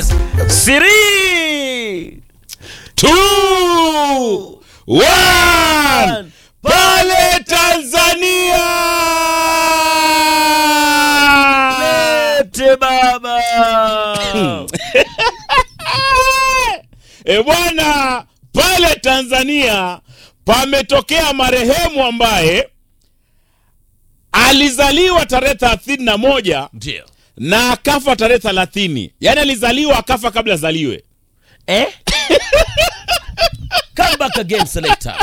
Three, two, one. Pale Tanzania lete baba. e bwana, pale Tanzania pametokea marehemu ambaye alizaliwa tarehe thelathini na moja Ndio. na akafa tarehe thelathini yaani alizaliwa akafa kabla azaliwe. Eh? Come back again, selector.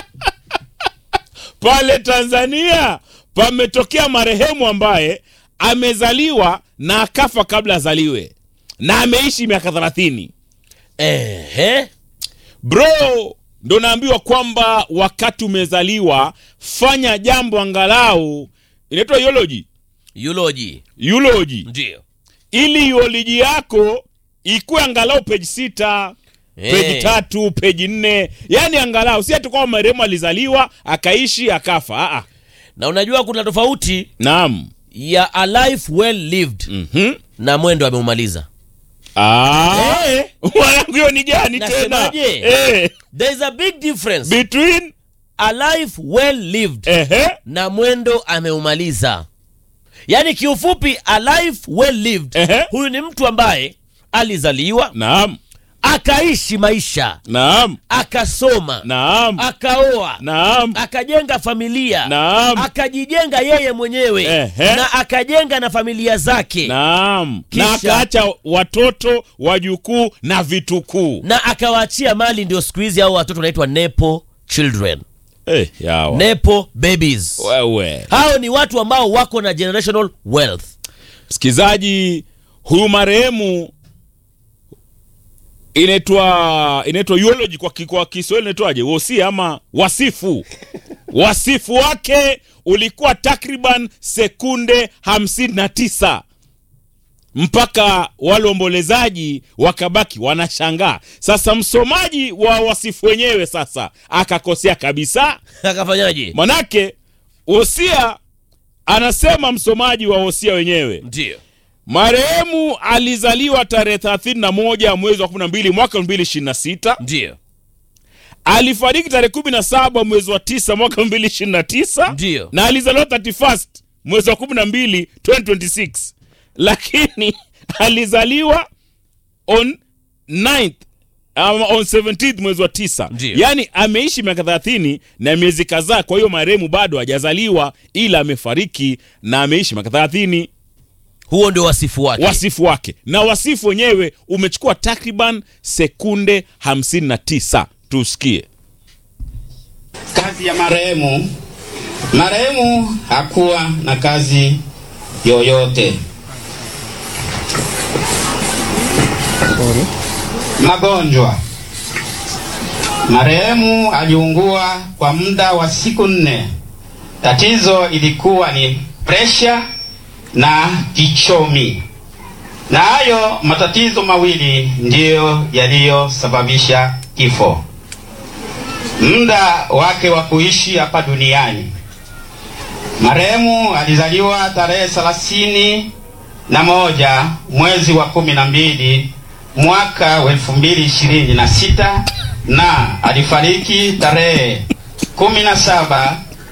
Pale Tanzania pametokea marehemu ambaye amezaliwa na akafa kabla azaliwe na ameishi miaka thelathini. Ehe. Bro, ndo naambiwa kwamba wakati umezaliwa fanya jambo angalau inaitwa eulogy, Eulogy. eulogy Ndio. ili eulogy yako ikuwe angalau peji sita Eh. peji tatu peji nne yani angalau si ati kwamba marehemu alizaliwa akaishi akafa. Aa, Na unajua kuna tofauti naam. ya a life well lived Mhm. na mwendo ameumaliza. Ah, Eh. mwanangu hiyo ni gani tena? Nasemaje? Eh, There is a big difference. between A life well lived ehe, na mwendo ameumaliza. Yaani kiufupi a life well lived. Ehe. Huyu ni mtu ambaye alizaliwa, naam, akaishi maisha, naam, akasoma, naam, akaoa, naam, akajenga familia, naam. akajijenga yeye mwenyewe Ehe. na akajenga na familia zake Naam, Kisha- na akaacha watoto wajukuu na vitukuu. na akawaachia mali. Ndio siku hizi hao watoto wanaitwa nepo children, Eh, yawa. nepo babies. Wewe Hao ni watu ambao wako na generational wealth. msikizaji, huyu marehemu inaitwa inaitwa eulogy kwa, ki- kwa Kiswahili inaitwaje? Wosia ama wasifu. Wasifu wake ulikuwa takriban sekunde hamsini na tisa mpaka wale waombolezaji wakabaki wanashangaa. Sasa msomaji wa wasifu wenyewe sasa akakosea kabisa, Akafanyaje? manake wosia anasema msomaji wa wosia wenyewe Ndio. marehemu alizaliwa tarehe 31 mwezi wa 12 mwaka 2026 Ndio. alifariki tarehe 17 mwezi wa 9 mwaka 2029 Ndio. na alizaliwa 31 mwezi wa 12 2026 lakini alizaliwa on 9th ama on 17th mwezi wa 9 Ndio. yaani ameishi miaka 30 na miezi kadhaa kwa hiyo marehemu bado hajazaliwa ila amefariki na ameishi miaka 30 Huo ndio wasifu wake. wasifu wake na wasifu wenyewe umechukua takriban sekunde 59 tusikie Kazi ya marehemu. Marehemu hakuwa na kazi yoyote. Magonjwa. Marehemu aliungua kwa muda wa siku nne. Tatizo ilikuwa ni presha na kichomi, na hayo matatizo mawili ndiyo yaliyosababisha kifo muda wake wa kuishi hapa duniani. Marehemu alizaliwa tarehe thelathini na moja mwezi wa kumi na mbili mwaka wa elfu mbili ishirini na sita na alifariki tarehe kumi na saba